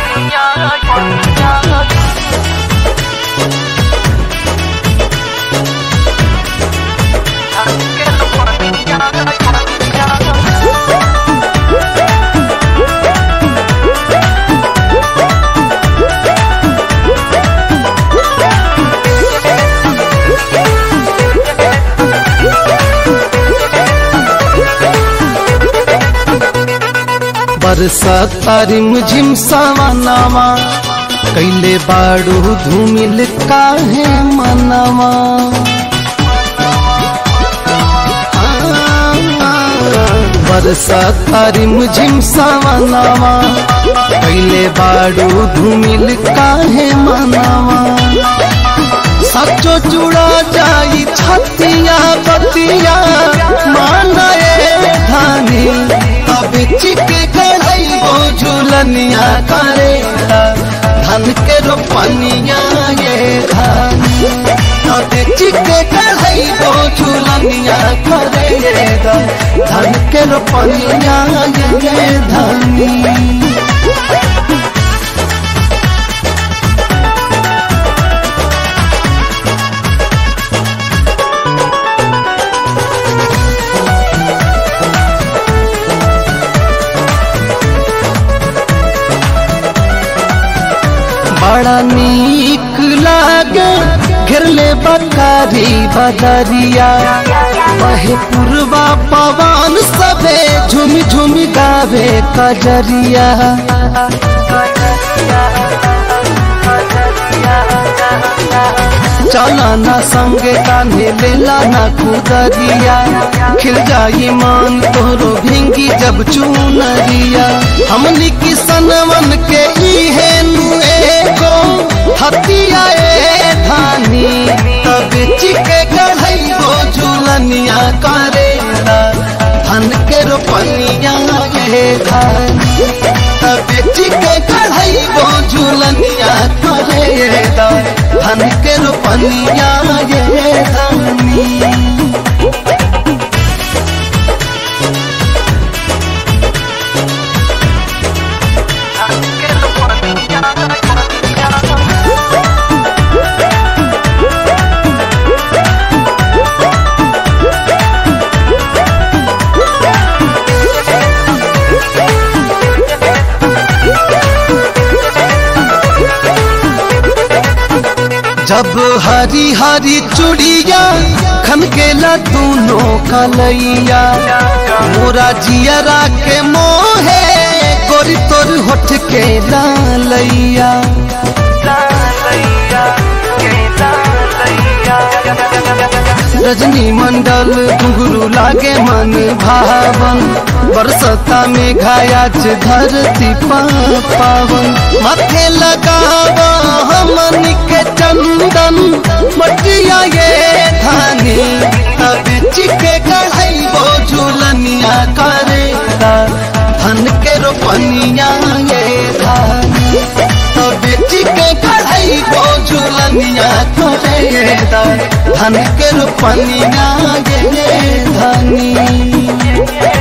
बरसातारी मुझिम सावनावा कैले बाड़ू धूमिल काहे मनवा बरसातारी मुझिम सावनावा कैले बाड़ू धूमिल काहे मनवा सचो जुड़ा जाई छतिया बतिया मानए धानी अब चिके कढ़ाई वो झूलनिया करेला धन के रोपनिया ये धानी अब चिके कढ़ाई वो झूलनिया करेला धन के रोपनिया ये धानी बड़ा नीक लागे घेरले बकारी बदरिया वहे पूर्वा पवन सबे झुम झुम गावे कजरिया चला ना संगे कान्हे लेला ना खुदरिया खिल जाई मान तोरो भिंगी जब चूनरिया हमनी किसनवन के इहे नुए को हतिया ए धानी तब चिके गढ़ई वो झूलनिया करेला धन के रोपनिया ये धानी तब चिके गढ़ई वो झूलनिया करेला धन के रोपनिया ये धानी जब हरी हरी चुड़िया खनकेला दोनों कलैया मोरा जियरा के मोहे गोरी तोर होठ के लालैया रजनी मंडल घुंघरू लागे मन भावन बरसता में घायाच धरती पावन माथे लगावा हमन के चंदन मटिया ये धानी तब चिके कढ़ाई वो झूलनिया करेला धन के रोपनिया ये धानी तब चिके कढ़ाई वो झूलनिया करेला धन के रोपनिया ये धानी